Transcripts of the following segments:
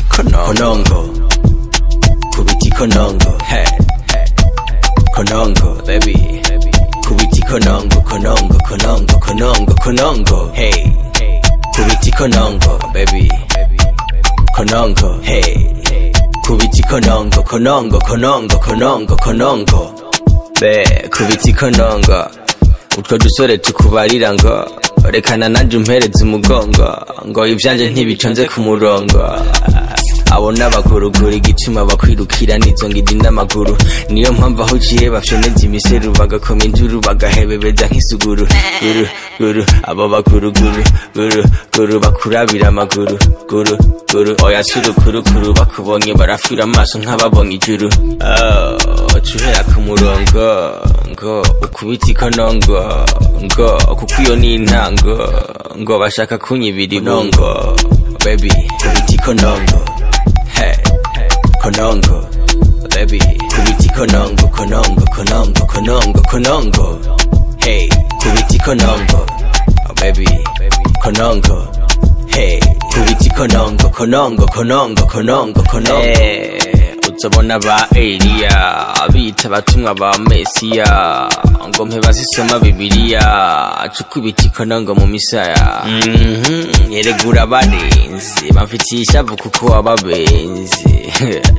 konongo kubiti konongo hey konongo baby kubiti konongo konongo konongo konongo konongo hey kubiti konongo baby konongo hey kubiti konongo konongo konongo konongo konongo be kubiti konongo utwo dusore tukubarira ngo rekana nanjye umpereze umugongo ngo ibyanjye ntibiconze ku murongo abo n'abagurugura igituma bakwirukira n'izo ngidi n'amaguru niyo mpamvu aho uciye bafyoneza imiseru bagakoma induru bagahebebeza nk'isuguru guru guru abo baguruguru guru guru bakurabira amaguru guru guru oya surukurukuru bakubonye barafura amaso nk'ababonye ijuru Oh, cuhera ku murongo ngo ukubita ikonongo ngo kuko iyo ni intango ngo bashaka kunyibira ibongo baby kubita ikonongo Hey, konongo, baby. Kubiti konongo, konongo, konongo, konongo, konongo. Hey, kubiti konongo, oh, baby. Konongo, hey. Kubiti konongo, konongo, konongo, konongo, konongo. Hey, uzobona ba Eliya bita abatumwa ba Mesiya ngo mpe bazisoma Bibiliya cukubita ikonongo mu misaya Mhm, yeregura abarinzi bamfitiye ishavu kuko ababenzi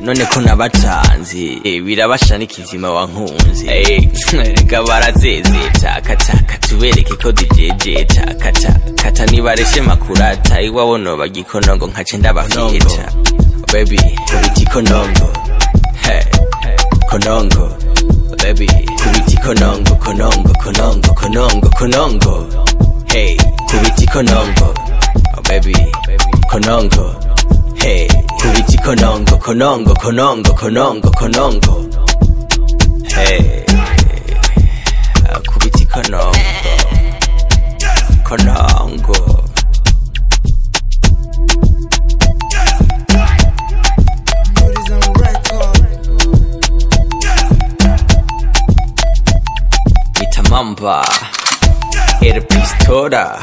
none ko nabatanzi eh, birabashana ikizima wankunzi Eh, ga barazezeta kataka tubereke ko dijejeta kata kata nibareshe makurata iwabo noba gikonongo nkace ndabafiyeta baby kubita ikonongo hey konongo baby kubita ikonongo konongo konongo konongo konongo hey kubita ikonongo oh baby konongo hey kubita ikonongo konongo konongo konongo konongo hey ah, kubita ikonongo konongo Mitamamba El Pistola